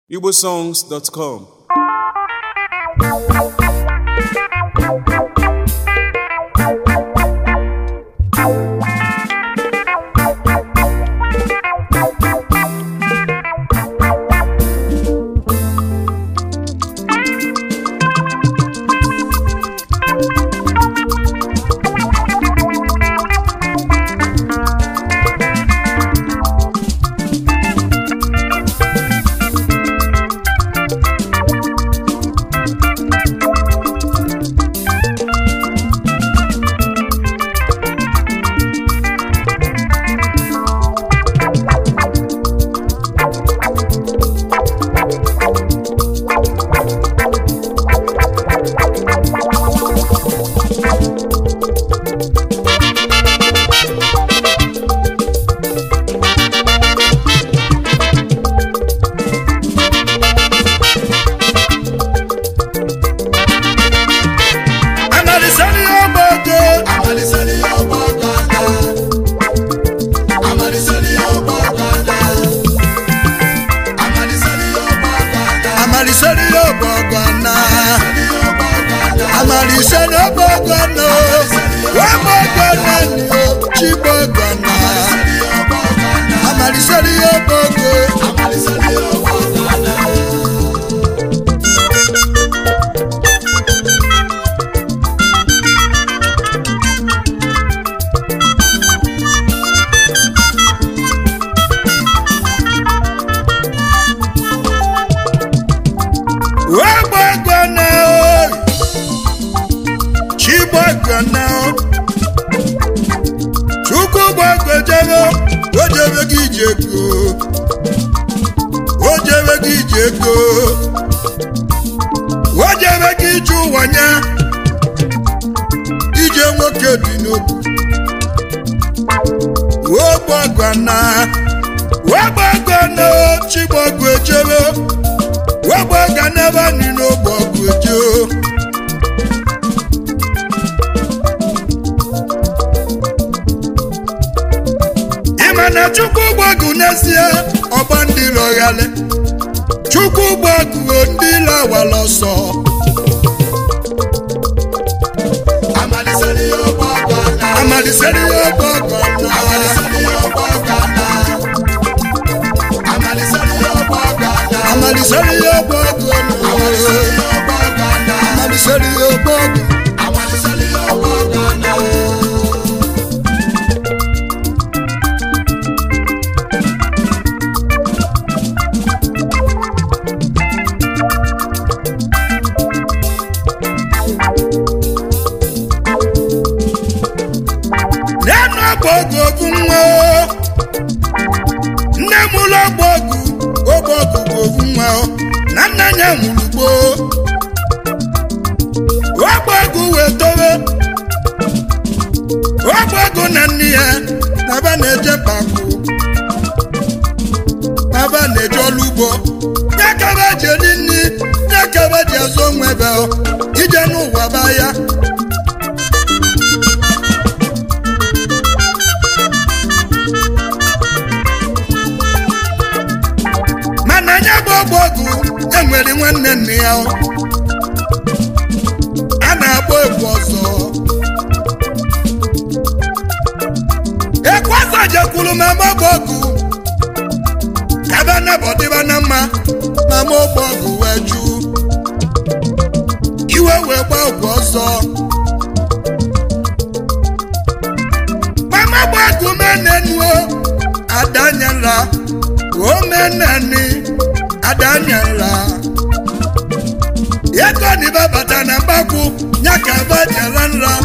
igbosongs.com Amalisani ọgbọgọ. Amalisani ọgbọgọdọ. Amalisani ọgbọgọdọ. Amalisani ọgbọgọdọ. Amalisani ọgbọgọ na. ọgbọgọdọ. Amalisani ọgbọgọ na. Ọgbọgọ na ni o. Chigbọgọ na. ọgbọgọdọ. Amalisani ọgbọgọ. Amalisani ọgbọgọdọ. Ọgbọgọ na o. Chigbọgọ na o. Chukwu gbọgọ jebe. O jebe gị ije ego. O jebe gị ije ego. O jebe gị ije ụwa nya. Ije nwoke dị n'obu. Ọgbọgọ na. Ọgbọgọ na o. Chigbọgọ ejebe. Ọgbọgọ n'ebe anyị n'ọgbọgọ eje o. ịma na chukwu gbagụ n'ezie ọgba ndị lọghale chukwu gbagụo ndị lawala ọsọ Amalisani ọgbọgọdọ. amalisere ya ọgbọgọ na Amalisani ọgbọgọdọ. Amalisani ọgbọgọdọ. amalisere ya ọgbọgọ na Amalisani ọgbọgọdọ. amalisere ya ọgbọgọ Amalisani ọgbọgọdọ. nenu ọgbọgụ ogu nwa o. nne m ụlọ ọgbọgụ ọgbọgụ bụ ogu nwa o. na nna ya mụrụ gboo ọgbọgụ wee towe ọgbọgụ na nne ya na ba na-eje pakụ na ba na-eje ọlụ ugbo ya ka ba ji eri nri ya ka ba ji azụ onwe ebe o. ije n'ụwa ba ya mana anya bụ ọgbọgụ enwere nwanne nne ya o. a na-agba egwu ọzọ ekwu ọzọ jekwuru ma ma ọgbọgụ kaba nabọdịba na mma ma ma ọgbọgụ wee ju iwe wee gba ọgwụ ọzọ mama ọgbọgụ menenuo adanyela omenani adanyela ego ni babata na mgbakwu ya ka bajara nra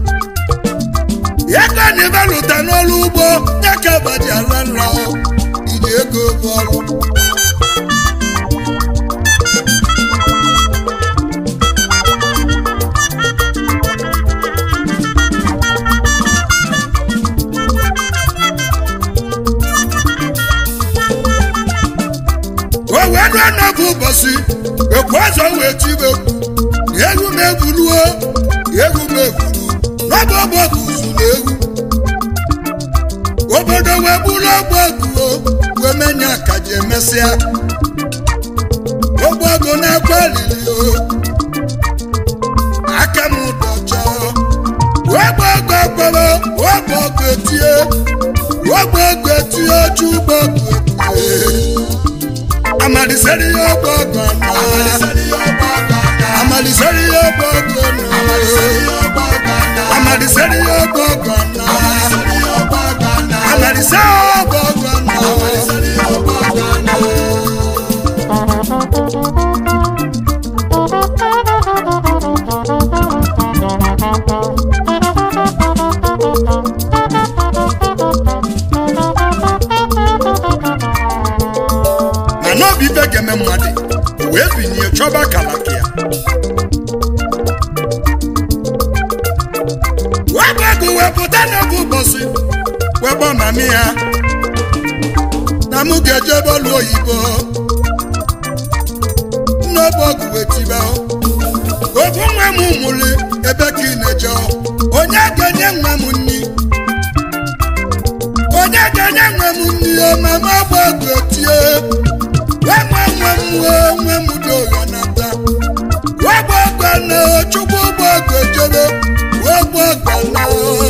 ego ni baluta n'ọrụ ugbo ya ka bajara nra o. iji ego bụ ọrụ o wee ruo n'oge ụbọchị ekwu ọzọ wee tibe egwu m egwuruo egwu m egwuru n'ọbụ ọgbọgụ uzu na egwu obodo wee bụrụ ọgbọgụ o wee menye akaji emesịa olili o aka m dọcha wegbe ego ekpere wegbe ego etie wegbe ego etie chugbo ego etie amaliseri ya ọgbọ ọgbọ na amaliseri ya ọgbọ ọgbọ na amaliseri ya ọgbọ ọgbọ na amalise ọgbọ ọgbọ na. na n'obi ife ga-eme mmadụ wee binye chọba kalaka ya wepụ ego wee pụta n'oge ụbọchị wekpọ mami ya na mụ ga-eje bọọlụ oyibo n'obe ọgụ wee tiba obu nwa m mụrụ ebe ka ị na-eje onye ga-enye nwa m nri onye ga-enye nwa m nri o mama gba ọgụ etie wee nwe nwe m wee nwe m doyo nata wee gba ọgụ na chukwu gba ọgụ ejebe wee gba ọgụ na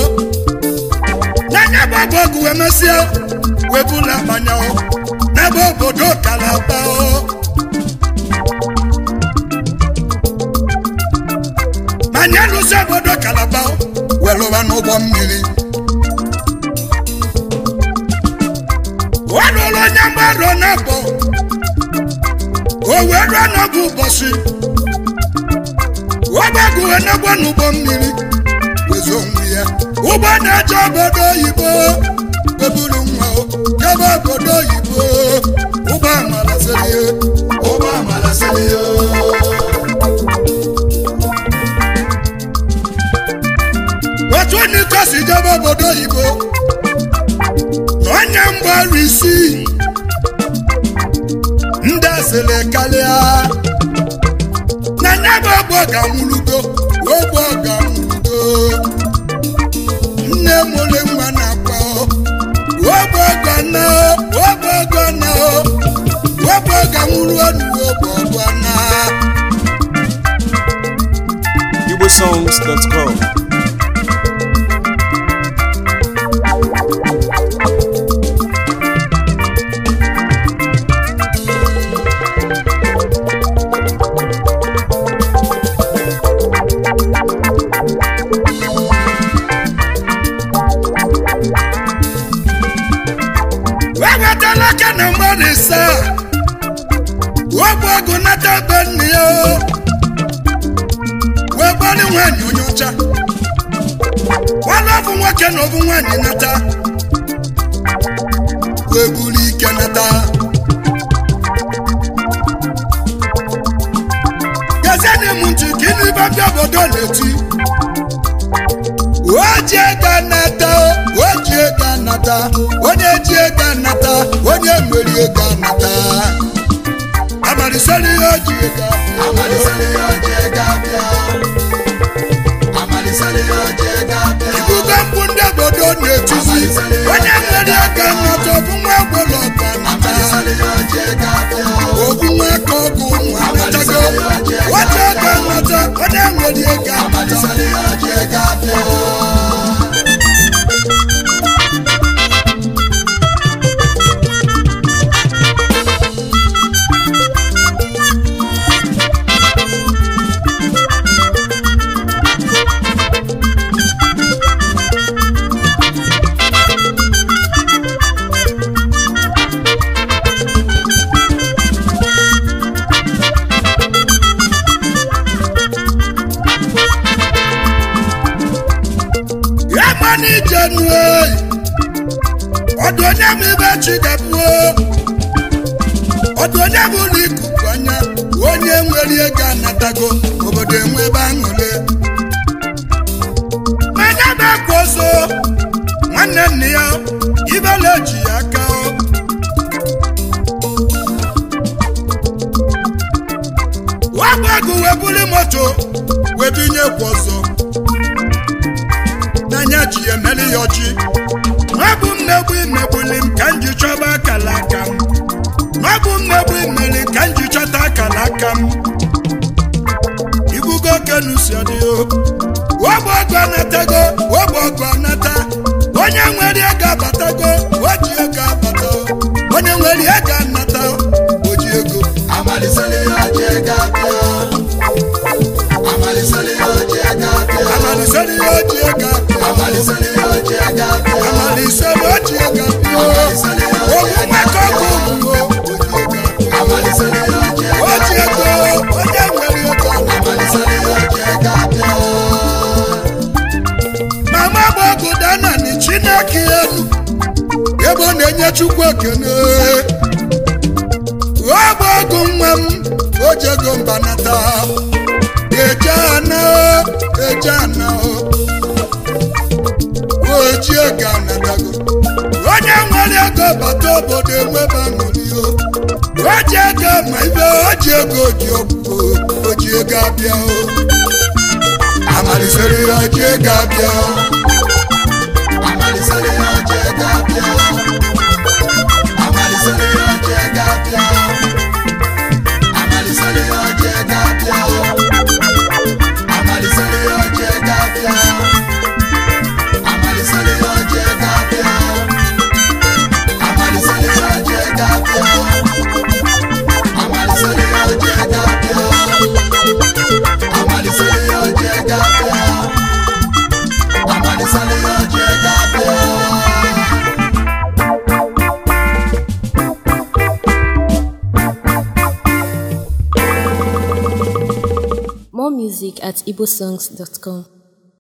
n'anya bụ ọgụ ọgụ wee mesịa wee bula mmanya n'ebe obodo kalaba manya lụsi obodo kalaba wee lụba n'ụgbọ mmiri wee lụrụ onye mgbarụ na-abọ o wee ruo n'oge ụbọchị ọgbagụ wee na-agba n'ụgbọ mmiri wezo onwe ya ụgbọ na-eje obodo oyibo eburu nwa o jebe obodo oyibo ụgbọ amala sịrị ya otu onye iko si jebe obodo oyibo na onye mgbaru isii ndị asịrị karịa na nya bụ ogbe ga-anwụlugo ogbe ga-anwụlugo nne mụrụ nwa na-akwa ogbe gana ogbe gana ogbe ga-anwụrụ ọnụ ogbe ọgwana igbosongs.com wewetala aka na mmadụ ise ogbe ọgụ nata be nne ya wee gbali nwaanyị onye ọcha gbala ọbụ nwoke na ọbụ nwaanyị nata wee buru ike nata gezienị m ntị ka ịnụ ibe ndị obodo na-eti oji ego anata oji ego anata onye ji ego anata onye nwere ego anata abalịsịrị ihe oji ego ibugo mkpu ndị obodo na-etizi onye nwere ego anata ọbụ nwa gwere ọgụ anata ogwu nwa aka ọgụ ụmụ anatago oji ego anata onye nwere ego anata ya mana ije nuo ọdụ onye bụ ibe chi gabuo ọdụ onye bụ ụlọ ikuku anya onye nwere ego anatago obodo enwe ebe aṅụle manya bụ akwa ọzọ nwanne nne ya ibele ji ya aka wagbago wee buli moto wee binye kwa ọzọ n'anya ji ya emeli ya ọjị n'ọbụ mmegbu imegbuli m ka m ji chọba akala aka m n'ọbụ mmegbu imeli ka m ji chọta akala aka m enu si adị o ogbe ọgụ anatago ogbe ọgụ anata onye nwere ego abatago o ji ego abata o. onye nwere ego anata o ji ego Amalisali oje gabia. Amalisali oje gabia. amaliseri o ji ego abịa Amalisali oje gabia. amaliseri o ji ego abịa ogwu maka ọgụ ugwu o Amalisali oje o ji ego onye nwere ego anata Amalisali oje gabia. mama bụ ọgụ dana ni chineke elu ebe ọ na-enye chukwu ekene ọ bụ ọgụ nwa m o ji ego mbanata eje ana eje ana o ji ego anatago onye nwere ego bata obodo enwebe aṅụrị o o ji ego ma ibe o ji ego ji ọgwụ o ji ego abịa o amalisere ya o ji ego abịa o Amalisali oje gabia. Amalisali oje gabia. Amalisali oje gabia. Amalisali oje gabia. Amalisali oje gabia. Amalisali oje gabia. Amalisali oje gabia. Amalisali oje gabia. Amalisali oje gabia. More music at igbosongs.com.